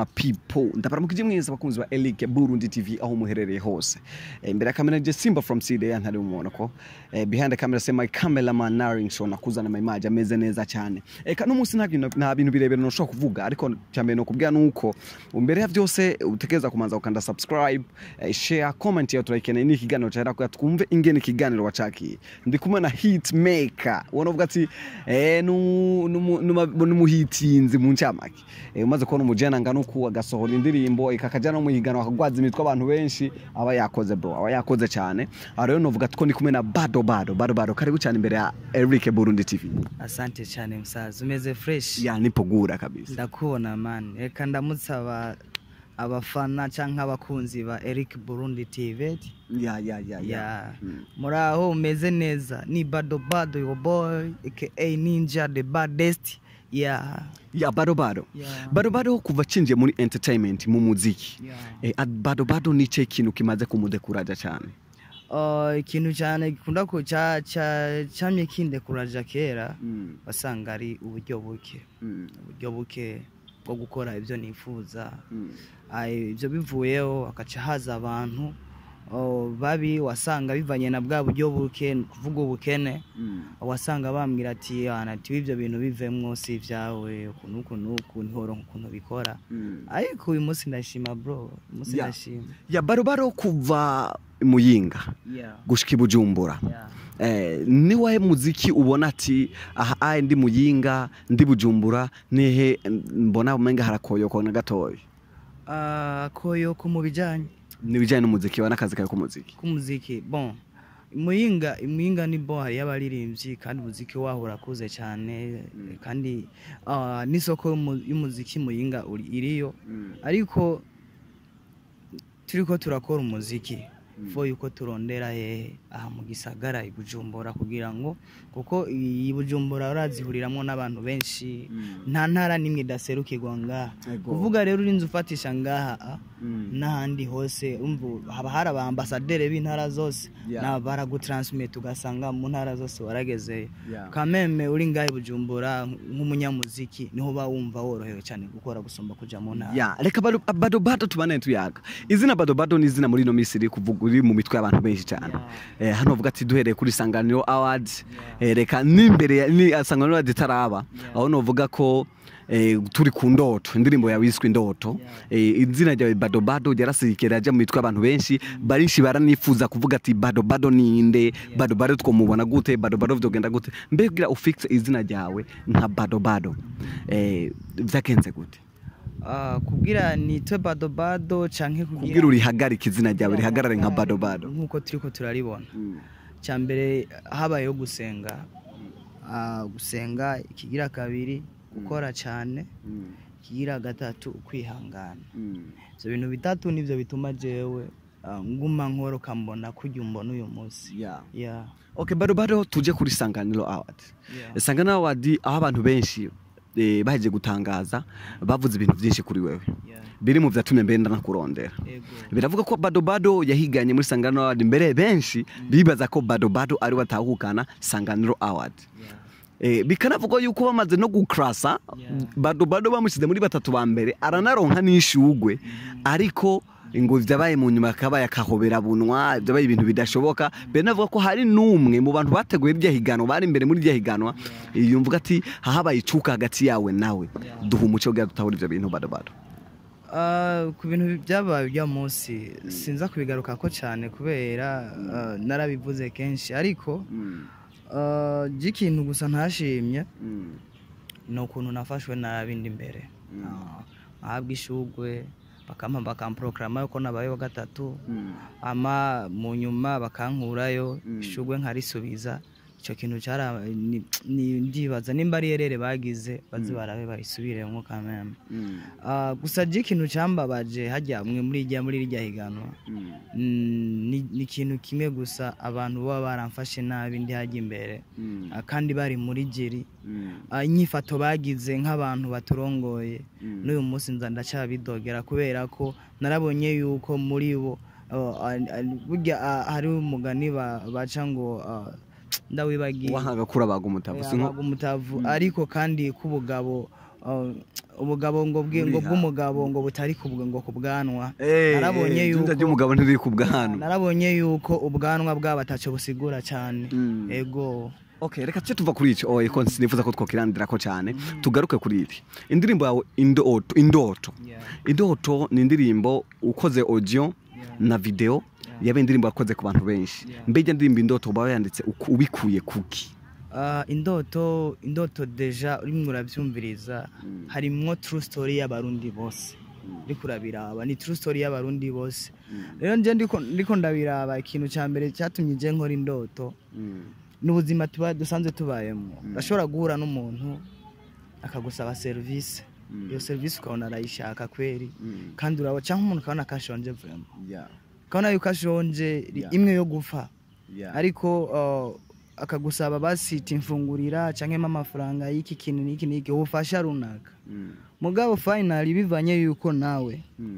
my people ndabaramukije mwese abakunzi ba Eric Burundi TV aho muherereye hose Eh, imbere ya kamera je Simba from CD ntari umubona ko eh, behind the camera say my cameraman Naring Show nakuzana my image ameze neza cyane eka no munsi nta bintu nta bintu birebere no shaka kuvuga ariko cyambere no kubwira nuko imbere ya byose utekereza kumanza ukanda subscribe eh, share comment ya turayikeneye ni ikiganiro cyera ko twumve ingene ikiganiro wacakiye ndi kumwe na hit maker ubona uvuga ati eh nu- numu- numa- numuhitinzi mu ncamake eh, umaze kubona umujena ngana uku agasohora indirimbo ikakaja no mu higanwa akagwaza imitwe abantu benshi aba yakoze bro aba yakoze cyane aha rero novuga ko ndi kumwe na bado bado bado bado karibu cyane imbere ya Eric Burundi TV asante cyane musaza umeze fresh ya nipogura kabisa ndakubona mani reka ndamusaba abafana cyangwa abakunzi ba Eric Burundi TV ya ya ya ya Mm. muri aho umeze neza ni bado bado your boy aka ninja the baddest ya ya bado bado ya bado bado kuva cinjiye muri entertainment mu muziki ya eh, ad- bado bado nice kintu kimaze kumudekuraja cyane Uh, ikintu cyane gikunda ko cya cya cyamye kindekuraja kera mm. wasanga ari uburyo buke Mm. uburyo buke bwo gukora ibyo nifuza Mm. Ay, ibyo bivuyeho hagaca haza abantu oh, babi wasanga bivanye na bwa buryo buke kuvuga ubukene Mm. wasanga bambwira ati ati ibyo bintu bivemwo si ibyawe ukuntu uku n'uku ntihoronka ukuntu bikora Mm. ariko uyu munsi ndashima bro uyu munsi Yeah. ndashima ya barobaro kuva muyinga yeah. gushika i bujumbura yeah. eh, ni wahe muziki ubona ati aha aye ndi muyinga ndi bujumbura nihe mbona umenga harakoyoko na gatoya Ah, koyoko mu bijyanye nibijyanye n'umuziki wa n'akazi kawe k'umuziki k'umuziki bon muyinga muyinga ni bon hariyo abaririmbyi kandi umuziki waho urakuze cyane kandi ah, n'isoko y'umu- y'umuziki muyinga uri- iriyo ariko turiko turakora umuziki fo yuko turondera hehe aha mu gisagara i bujumbura kugira ngo kuko iyi bujumbura urazihuriramwo n'abantu benshi nta ntara n'imwe idaserukirwa ngaha Ego. kuvuga rero urinze ufatisha ngaha ah, Mm. n'ahandi hose umva haba hari abambasaderi b'intara zose Yeah. na baragutransmit ugasanga mu ntara zose waragezeyo Yeah. kameme uri ngahe i bujumbura nk'umunyamuziki niho uba wumva worohewe cyane gukora gusumba kuja mu ntara ya reka bado bado bado tubane tuyaga izina bado bado ni izina muri ino minsi riri kuvuga uri mu mitwe y'abantu benshi cyane eh, hano uvuga ati duhereye kuri sanganiro awards eh, reka n'imbere ya ni sanganiro awards itaraba Yeah. aho novuga ko eh, turi ku ndoto indirimbo yawe yiswe indoto eh, izina ryawe bado bado ryarasirikira ajya mu mitwe y'abantu benshi barinshi baranifuza kuvuga ati bado bado ninde bado bado twomubona gute bado bado vyogenda gute mbega ufixe izina ryawe nka bado bado eh, vyagenze gute Ah, kubwira nitwe badobado canke kubwira urihagarika izina ryawe rihagarare nka bado bado nk'uko turiko turaribona cya mbere habayeho gusenga Ah, gusenga ikigira kabiri gukora cyane ikigira gatatu ukwihangana ibyo bintu bitatu nibyo bituma jewe ah, nguma nkoroka mbona kujya umbona uyu munsi Yeah. yeah. okay bado bado tuje kuri sanganiro award Yeah. sanganiro award aho abantu benshi eh, baheje gutangaza bavuze ibintu byinshi kuri wewe Yeah. biri mu vyatumye mbere ndanakurondera Ego. biravuga ko bado bado yahiganye muri sanganiro award mbere benshi bibaza ko bado bado ari watahukana sanganiro award Yeah. Eh, bikanavuga yuko bamaze no gukrasa Yeah. bado bado bamushyize muri batatu ba mbere aranaronka n'ishugwe ariko ngo vyabaye mu nyuma akabaye akahobera bunwa vyabaye ibintu bidashoboka mbere navuga ko hari n'umwe mu bantu bateguye irya higanwa bari imbere muri irya higanwa yumvuga ati hahabaye icuka hagati yawe nawe Yeah. duha umuco kugira dutahura ivyo bintu bado bado Ah, ku bintu byabaye uyu munsi sinza kubigaruka ko cyane kubera ah, narabivuze kenshi ariko ah, ikintu gusa ntashimye ni ukuntu nafashwe n'abindi imbere ahabwa ishugwe bakampa bakamporogaramu yuko nabayeho gatatu ama mu nyuma bakankurayo Mm. ishugwe nkarisubiza icyo kintu cyara ni- ni- ndibaza nimba ari yerere bagize bazi barabe bayisubiremo kameme Ah, gusa je ikintu cyambabaje hajya mwe muri ijya muri rijya higanwa Mm, ni ni ikintu kimwe gusa abantu baba baramfashe nabi ndi hajya imbere Ah, kandi bari muri jeri Ah, inyifato bagize nk'abantu baturongoye n'uyu munsi nza ndacyabidogera kubera ko narabonye yuko muri bo oh, ah, ah, burya ah, hari umugani ba- baca ngo ah, ndawibagiye wahanga kura baga umutavu Eh, si nko abaga umutavu ariko kandi k'ubugabo uh, ubugabo ngo bwi- ngo Buriha. bw'umugabo ngo butari ku bw- ngo ku bwanwa Eh, narabonye eh, yuko ijunja ry'umugabo ntiri ku bwanwa narabonye yuko ubwanwa bwabo ataco busigura cyane Mm. ego Okay, reka tuce tuva kuri ico oye ko sinifuza ko twokirandira ko cyane tugaruke kuri iri indirimbo yawe indoto indoto indoto ni indirimbo ukoze audio na video yabe indirimbo yakoze ku bantu benshi Yeah. mbega indirimbo indoto uba yanditse uku- ubikuye kuki Ah, indoto indoto deja urimo urabyumviriza harimwo true story y'abarundi bose ndiko urabiraba ni true story y'abarundi bose rero nje ndiko ndiko ndabiraba ikintu cya mbere cyatumye je nkora indoto n'ubuzima tuba dusanzwe tubayemo urashobora guhura n'umuntu akagusaba serivisi iyo serivisi ukabona arayishaka kweri kandi uraba cyangwa umuntu ukabona ko ashonje vraiment ukabona yuko ashonje ri- Yeah. imwe yo gupfa ariko uh, akagusaba basita imfungurira cyangwa amafaranga y'iki kintu n'iki n'iki ubufasha runaka mugabo finally bivanye yuko nawe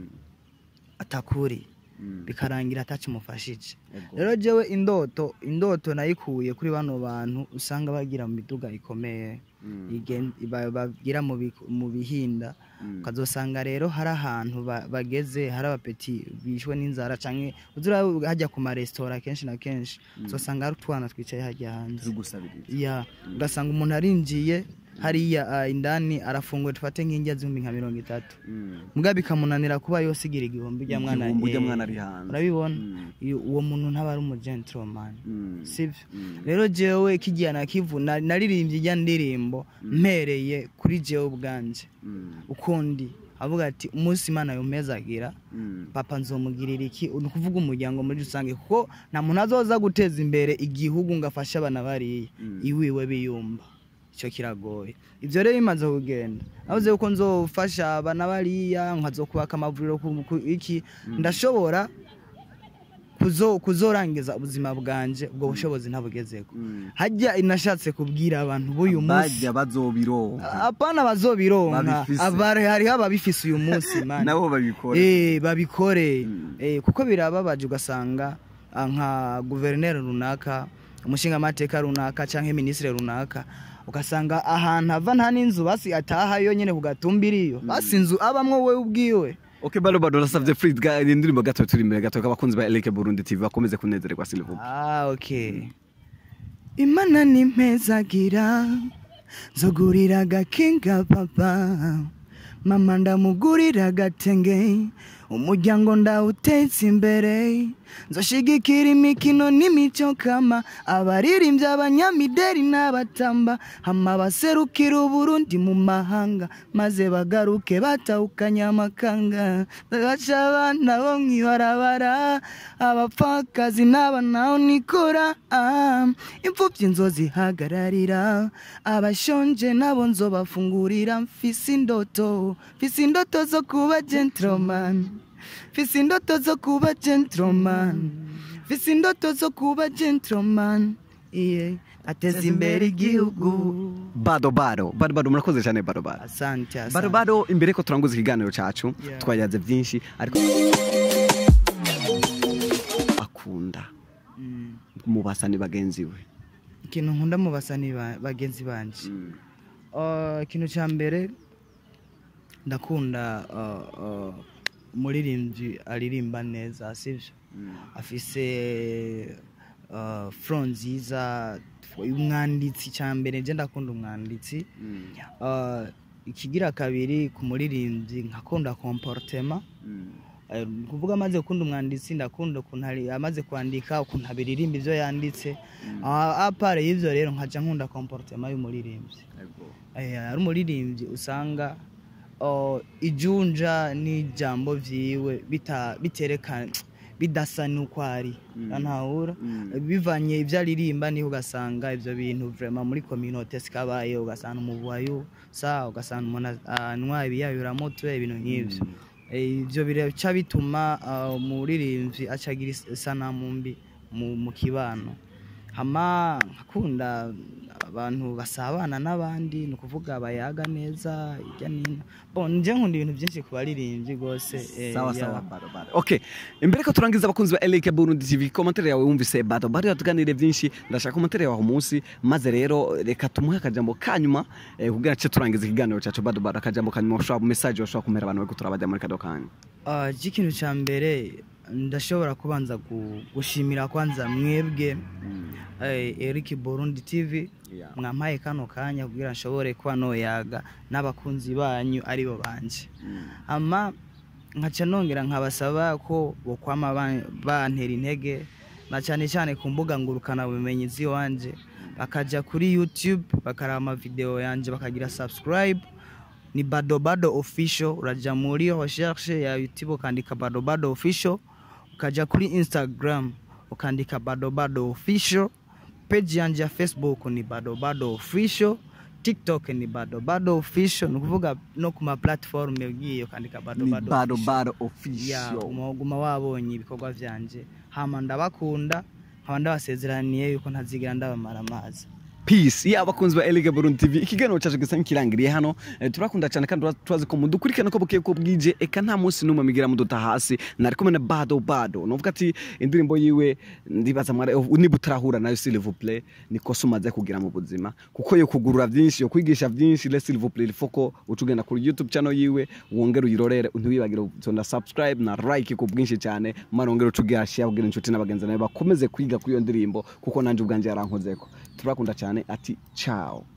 atakuri bikarangira atacimufashije rero jewe indoto indoto nayikuye kuri bano bantu usanga bagira mu miduga ikomeye igen- ba- bagira mu bi- mu bihinda ukazosanga rero hari ahantu ba- bageze hari abapeti bishwe n'inzara canke uzura hajya ku maresitora kenshi na kenshi uzosanga hari utwana twicaye hajya hanze ya ugasanga umuntu arinjiye hariya ah, indani arafunguye dufate nk'indya z'ibihumbi nka mirongo itatu mbwa bikamunanira kuba yosigira igihumbi ujya mwana Igihumbi ujya eh, mwana ari hanze. urabibona Mm. Iyo- uwo muntu ntaba ari umugentleman Mm. sibyo Mm. rero jewe kigiye nakivu na- naririmbye ijya ndirimbo mpereye kuri jewe ubwanje ukundi avuga ati umunsi imana yomezagira papa nzomugirira iki ni ukuvuga umuryango muri rusange kuko nta muntu azoza guteza imbere igihugu ngo afashe abana bariya Mm. iwiwe biyumva icyo kiragoye ibyo rero bimaze kugenda navuze yuko nzofasha abana bariya nkazokubaka amavuriro ku- ku- iki ndashobora kuzo- kuzorangiza ubuzima bwanje ubwo bushobozi ntabugezeko hajya inashatse kubwira abantu b'uyu munsi bajya bazobironka apana bazobironka Babifise. abari hariho ababifise uyu munsi mani nabo babikora Eh, babikore Mm. Eh, kuko birababaje ugasanga ah, nka guverineri runaka umushingamateka runaka cyangwa minisitiri runaka ugasanga ahantu ava nta n'inzu basi ataha yonyine ku gatumbi iriyo basi inzu abamwo we ubwiwe Okay, bado bado nasavye free ga indirimbo gato turi imbere gato abakunzi ba Eleke Burundi TV bakomeze kunezererwa Silver. Ah, okay. Imana ni mpezagira nzogurira agakinga papa mama ndamugurira agatenge umuryango ndawuteza imbere nzoshigikira imikino n'imico kama abaririmbyi abanyamideri n'abatamba hama baserukira uburundi mu mahanga maze bagaruke batahukanye amakanga baca abana bo mwibarabara abapfakazi n'abanaho nikora ah, imfubyi nzozihagararira abashonje nabo nzobafungurira mfise indoto mfise indoto zo kuba gentleman mfise indoto zo kuba gentleman mfise indoto zo kuba gentleman iye ateza imbere igihugu Bado bado bado bado murakoze cyane bado bado. asante Bado asante bado imbere ko turanguza ikiganiro cacu Yeah. twayaze byinshi ariko akunda Mm. mu basani bagenzi we. ikintu nkunda mu basani ba- bagenzi banje Uh, ikintu cya mbere ndakunda uh, uh, umuririmbyi aririmba neza sibyo afise uh, fro nziza umwanditsi cya mbere nje ndakunda umwanditsi uh, ikigira kabiri ku muririmbyi nkakunda komportema Eh, ni kuvuga amaze gukunda umwanditsi ndakunda ukuntu ari- amaze kwandika ukuntu abiririmba ibyo yanditse Ah, apare y'ibyo rero nkaca nkunda komportema y'umuririmbyi Eh, ari umuririmbyi usanga oh, ijunja n'ijambo vyiwe bita- biterekana bidasa n'uko ari ntahura bivanye ibyo aririmba niho ugasanga ibyo bintu vraiment muri communauté sikabaye ugasanga umuvuwayo sa ugasanga umuntu anywa ibiyayuramutwe ibintu nk'ivyo Eh, ibyo biraca bituma ah, umuririmbyi acagira is- isanamu mbi mu mu kibano hama nkakunda abantu basabana n'abandi ni ukuvuga bayaga neza hirya n'ino bon nje nkunda ibintu byinshi ku baririmbyi rwose eh, sawa yeah. sawa bado bado okay imbere ko turangiza abakunzi ba LK Burundi TV komantere yawe wumvise bado bado yatuganire byinshi ndashaka komantere yawe umunsi maze rero reka tumuhe akajambo kanyuma eh, kugira ce turangiza ikiganiro cyacu bado bado akajambo kanyuma ushobora message ushobora kumera abantu bari kuturabajya muri kado kanya Ah, ikintu cya mbere ndashobora kubanza gu- gushimira kwanza mwebwe eh, Eric Burundi TV Yeah. mwampaye kano kanya kugira nshobore kuba noyaga n'abakunzi banyu aribo banje ama nkaca nongera nkabasaba ko bokwama ban- bantera intege na cyane cyane ku mbuga ngurukana bumenyi z'iwanje bakaja kuri youtube bakaraba amavideo yanje bakagira subscribe ni badobado official uraja muri recherche ya youtube ukandika badobado official ukaja kuri instagram ukandika badobado official page yanje ya facebook ni badobado official tiktok ni badobado official ni ukuvuga no ku ma platform ugiye ukandika ni badobado bado official. bado ya official guma guma wabonye ibikorwa byanje hama ndabakunda nkaba ndabasezeraniye yuko ntazigera ndabamara amazi peace ya abakunzi ba LK Burundi TV ikiganiro cyacu gisa nkirangiriye hano eh, turakunda cyane kandi turazi ko mudukurikirana ko bukiye ko bwije eka nta munsi numwe migira muduta hasi nari kumwe na bado bado novuga ati indirimbo yiwe ndibaza mwara niba utarahura nayo s'il vous plaît niko sumaze kugira mu buzima kuko yo kugurura byinshi yo kwigisha byinshi le s'il vous plaît foko ucugenda kuri YouTube channel yiwe wongere uyirorere ntiwibagire na subscribe na like ku bwinshi cyane mara wongere ucugira share ubwira inshuti n'abagenzi nawe bakomeze kwiga kuri iyo ndirimbo kuko nanje ubwanje yarankozeko turakunda cyane ati ciao